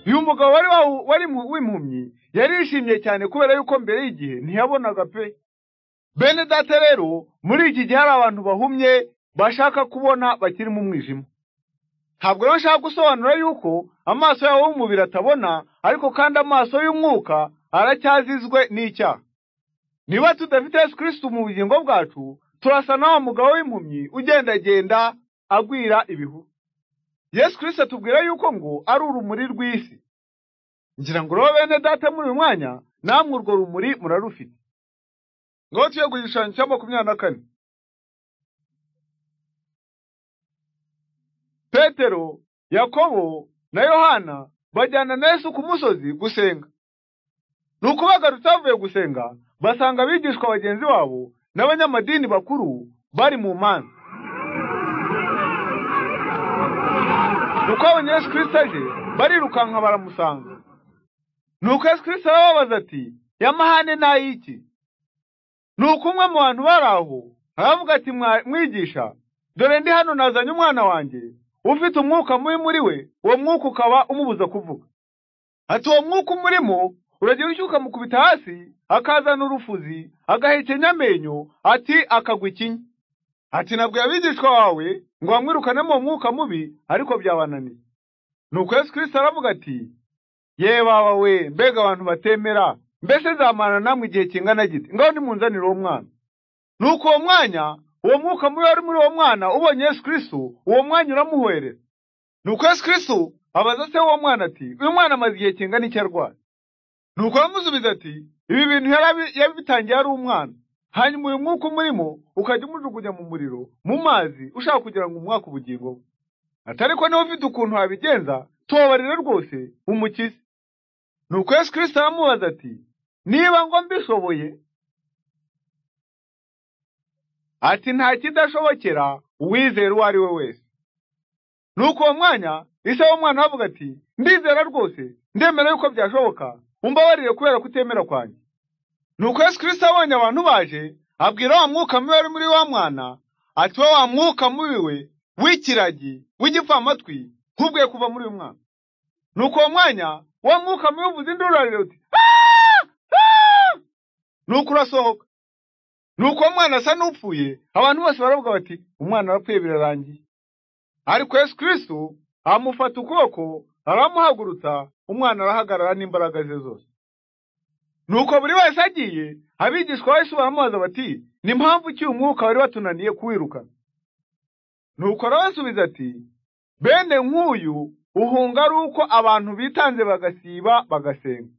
uyu mugabo wari wawu- wari mu- w'impumyi yarishimye cyane kubera yuko mbere y'igihe ntiyabonaga pe bene data rero muri iki gihe hari abantu bahumye bashaka kubona bakiri mu mwijima ntabwo rero nshaka gusobanura yuko amaso yabo y'umubiri atabona ariko kandi amaso y'umwuka aracyazizwe n'icyaha niba tudafite yesu kirisito mu bugingo bwacu turasa na wa mugabo w'impumyi ugendagenda agwira ibihuru yesu kirisito atubwira yuko ngo ari urumuri rw'isi ngira ngo rero bene data muri uyu mwanya namwe urwo rumuri murarufite ngaho tuye ku gishushanyo cya makumyabiri na kane petero yakobo na yohana bajyana na yesu ku musozi gusenga nuko bagarutse bavuye gusenga basanga abigishwa bagenzi babo n'abanyamadini bakuru bari mu manza nuko babonye yesu kirisito aje barirukanka baramusanga nuko yesu kirisito arababaza ati yamahane n'ay'iki nuko umwe mu bantu bari aho aravuga ati "Mwa- mwigisha dore ndi hano nazanye umwana wanjye ufite umwuka mubi muri we uwo mwuka ukaba umubuza kuvuga ati uwo mwuka umurimo uragira utyo ukamukubita hasi akazana urufuzi agahekenya amenyo ati akagwa ikinya ati nabwo abigishwa bawe ngo bamwirukanemo uwo mwuka mubi ariko byabananiye nuko yesu kirisito aravuga ati ye baba we mbega abantu batemera mbese nzamana namwe igihe kingana gite ngaho nimunzanire uwo mwana nuko uwo mwanya uwo mwuka mubi wari muri uwo mwana ubonye yesu kristo uwo mwanya uramuhwerera nuko yesu kristo abaza se w'uwo mwana ati uyu mwana amaze igihe kingana iki arwaye nuko aramusubiza ati ibi bintu yari abi- yabitangiye ari umwana hanyuma uyu mwuka umurimo ukajya umujugunya mu muriro mu mazi ushaka kugira ngo umwaka ubugingo bwe ati ariko niba ufite ukuntu wabigenza tubabarire rwose umukize nuko yesu kirisito aramubaza ati niba ngo mbishoboye ati nta kidashobokera uwizera uwo ari we wese nuko uwo mwanya ise w'umwana aravuga ati ndizera rwose ndemera yuko byashoboka umbabarire kubera kutemera kwanjye nuko yesu kirisito abonye abantu baje abwira wa mwuka mubi wari muri wa mwana ati we wa mwuka mubi we w'ikiragi w'igipfamatwi nk'ubwe kuva muri uyu mwana nuko uwo mwanya wa mwuka mubi uvuze induru ararira uti "Ah! Ah!" nuko urasohoka nuko uwo mwana asa n'upfuye abantu bose baravuga bati umwana arapfuye birarangiye ariko yesu kirisito amufata ukuboko aramuhagurutsa umwana arahagarara n'imbaraga ze zose nuko buri wese agiye abigishwa bahise baramubaza bati ni mpamvu ki umwuka wari watunaniye kuwirukana nuko arabasubiza ati bene nk'uyu uhunga ari uko abantu bitanze bagasiba bagasenga